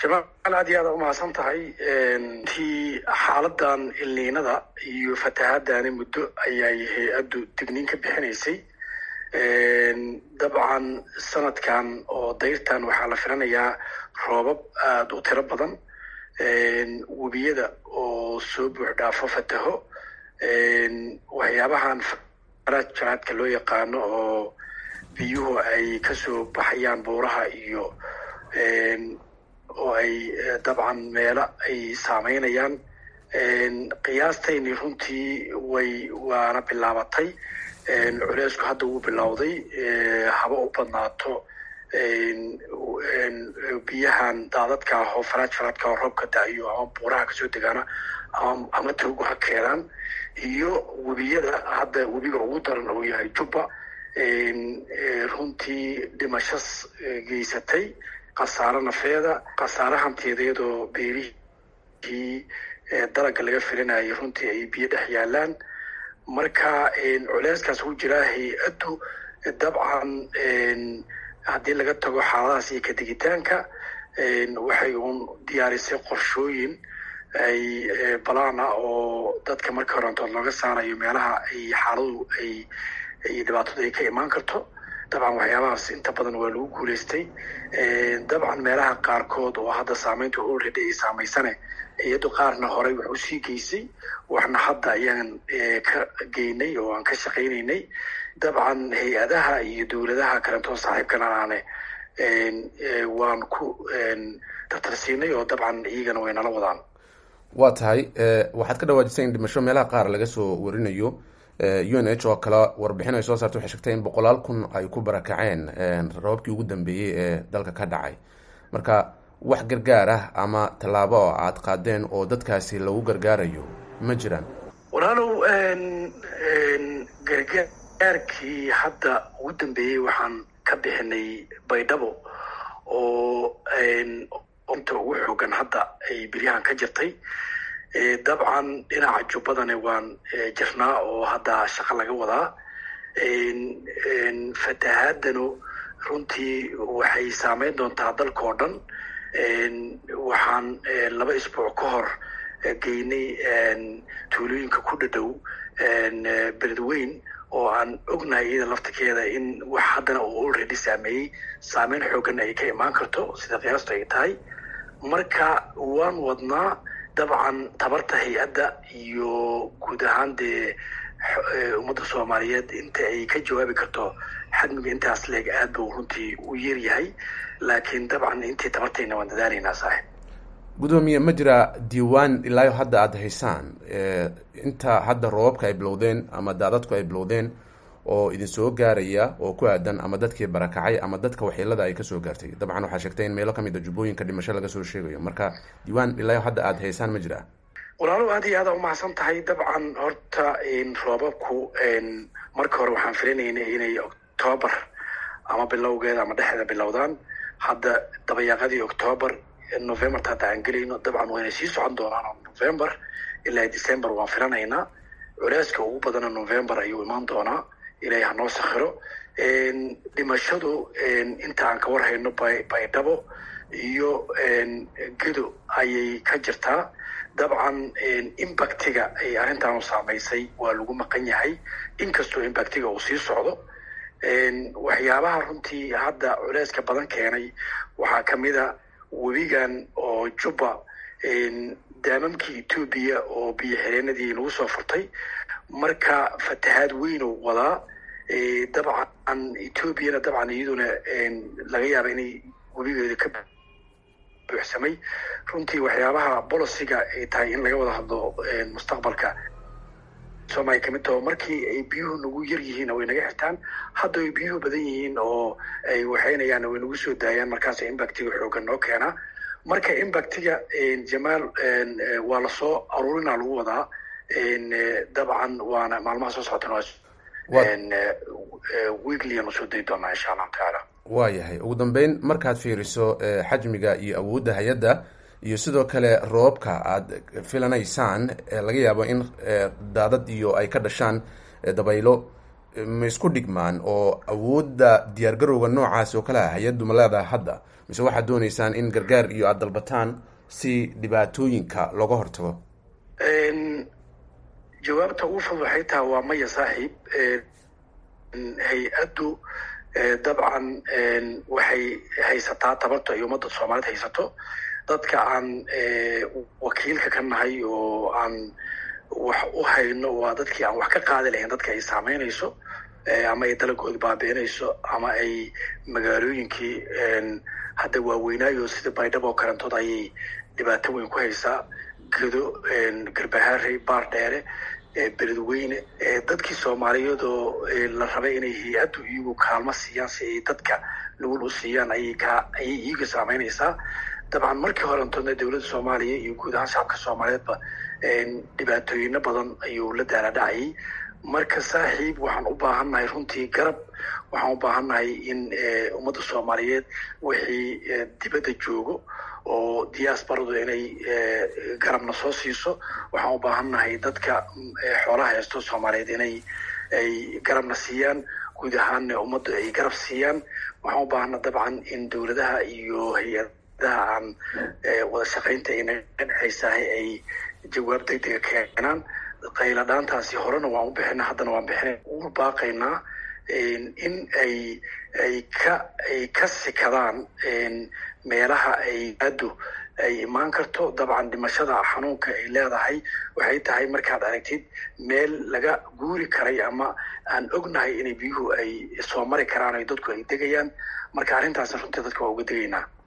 jamaal aad iyo aad umahadsan tahay tii xaaladan ilniinada iyo fatahaadani muddo ayay hay-addu digniin ka bixinaysay dabcan sanadkan oo dayrtan waxaa la filanayaa roobab aada u tiro badan webiyada oo soo buux dhaafo fataho waxyaabahan jaraadka loo yaqaano oo biyuhu ay kasoo baxayaan buuraha iyo oo ay dabcan meelo ay saameynayaan qiyaastayni runtii way waana bilaabatay culeysku hadda wuu bilowday haba u badnaato biyahan daadadka ah oo faraaj faraadka oo roobka da-iyo ama buuraha kasoo degaana ama ama toogu ha keenaan iyo webiyada hadda webiga ugu daran uu yahay jubba runtii dhimashas geysatay khasaare nafeeda khasaare hantiyadeedoo beerihii dalagga laga filinayay runtii ay biyo dhex yaalaan marka culeyskaas ku jiraa hay-addu dabcan haddii laga tago xaaladahaas iyo kadigitaanka waxay uun diyaarisay qorshooyin ay balaana oo dadka marka horantood looga saarayo meelaha ay xaaladu ay iyo dhibaatadu ay ka imaan karto dabcan waxyaabahaas inta badan waa lagu guulaystay dabcan meelaha qaarkood oo hadda saameynta already ay saamaysane iyado qaarna horey wax usii geysay waxna hadda ayaan ka geynay oo aan ka shaqaynaynay dabcan hay-adaha iyo dowladaha kalentoo saaxiibkanaane waan ku tartarsiinay oo dabcan iyagana way nala wadaan waa tahay waxaad ka dhawaajisay in dhimasho meelaha qaar laga soo warinayo u n h oo kale warbixin ay soo saartay waxay sheegtay in boqolaal kun ay ku barakaceen rababkii ugu dambeeyey ee dalka ka dhacay marka wax gargaar ah ama tallaabo oo aad qaadeen oo dadkaasi lagu gargaarayo ma jiraan walaalow gargaarkii hadda ugu dambeeyey waxaan ka bixinay baydhabo oo inta ugu xoogan hadda ay beryahan ka jirtay dabcan dhinaca jubbadana waan jirnaa oo hadda shaqo laga wadaa fatahaadanu runtii waxay saameyn doontaa dalka oo dhan waxaan laba isbuuc ka hor geynay tuulooyinka ku dhadhow beledweyn oo aan ognahay iyada laftirkeeda in wax haddana uu already saameeyey saameyn xoogan ay ka imaan karto sida qiyaastu ay tahay marka waan wadnaa dabcan tabarta hay-adda iyo guud ahaan dee ummadda soomaaliyeed inta ay ka jawaabi karto xadmiga intaas leeg aad buu runtii u yaryahay laakiin dabcan intii tabartayna waan dadaalaynaa saaxib gudoomiye ma jira diiwaan ilaayo hadda aada haysaan inta hadda roobabka ay bilowdeen ama daadadku ay bilowdeen oo idin soo gaaraya oo ku aadan ama dadkii barakacay ama dadka waxyeelada ay kasoo gaartay dabcan waxaa sheegtay in meelo kamid a jubbooyinka dhimasho laga soo sheegayo marka diiwaan ilaayo hadda aada haysaan ma jira walaalow aad iyo aada umahadsan tahay dabcan horta roobabku marka hore waxaan filinaynay inay octoobar ama bilowgeeda ama dhexda bilowdaan hadda dabayaaqadii octoobar novemberta hadda aan gelayno dabcan wayna sii socon doonaan oo november ilaa december waan filanaynaa culeyska ugu badana november ayuu imaan doonaa ilaahay hanoo sakhiro dhimashadu inta aan ka warhayno baydhabo iyo gedo ayay ka jirtaa dabcan impactiga ay arrintaanu saamaysay waa lagu maqan yahay inkastoo impactiga uu sii socdo waxyaabaha runtii hadda culeyska badan keenay waxaa kamid a webigan oo jubba daamamkii etoobiya oo biyo xireenadii lagu soo furtay marka fatahaad weyn oo wadaa dabcan etoobiyana dabcan iyaduna laga yaaba inay webigeeda ka buuxsamay runtii waxyaabaha boliciga ay tahay in laga wada hadlo mustaqbalka soomaliya kamid taho markii ay biyuhu nagu yar yihiin way naga xirtaan hadda ay biyuhu badan yihiin oo ay waxaynayaan way nagu soo daayaan markaas impactiga xoogan noo keenaa marka impactiga jamaal waa lasoo aruurinaa lagu wadaa dabcan waana maalmaha soo socotana weekliyan usoo dayi doonaa insha allahu tacaala waa yahay ugu dambeyn markaad fiiriso xajmiga iyo awoodda hay-adda iyo sidoo kale roobka aada filanaysaan laga yaabo in daadad iyo ay ka dhashaan dabaylo ma isku dhigmaan oo awoodda diyaargarowga noocaasi oo kale ah hay-addu ma leedahay hadda mise waxaad dooneysaan in gargaar iyo aada dalbataan si dhibaatooyinka looga hortago jawaabta ugu fud waxay tahay waa maya saaxiib hay-addu dabcan waxay haysataa tabarta ay ummadda soomaaliyeed haysato dadka aan wakiilka ka nahay oo aan wax u hayno waa dadkii aan wax ka qaadi lahayn dadka ay saameynayso ama ay dalagooda baabi'inayso ama ay magaalooyinkii hadda waaweynaayo sida baydhabo oo kalentood ayay dhibaato weyn ku haysaa gedo garbahaarey baar dheere beledweyne dadkii soomaaliyeed oo la rabay inay hay-addu iyagu kaalmo siiyaan si ay dadka lagul u siiyaan ayay ka ayay iyaga saameynaysaa dabcan markii horentoodna dowladda soomaaliya iyo guud ahaan shacabka soomaaliyeedba dhibaatooyino badan ayuu la daala dhacayay marka saaxiib waxaan u baahannahay runtii garab waxaan u baahannahay in ummadda soomaaliyeed wixii dibadda joogo oo diaasbaradu inay garabna soo siiso waxaan u baahannahay dadka xoolaha haysto soomaaliyeed inay ay garabna siiyaan guud ahaanna ummadda ay garab siiyaan waxaan u baahana dabcan in dowladaha iyo hay-adaha aan wada shaqaynta ay naga dhexaysahay ay jawaab degdega keenaan qayla dhaantaasi horena waan u bixina haddana waan bixina ugu baaqaynaa in ay ay ka ay ka sikadaan meelaha ay addu ay imaan karto dabcan dhimashada xanuunka ay leedahay waxay tahay markaad aragtid meel laga guuri karay ama aan ognahay inay biyuhu ay soo mari karaan ay dadku ay degayaan marka arrintaasna runtii dadka waa uga degaynaa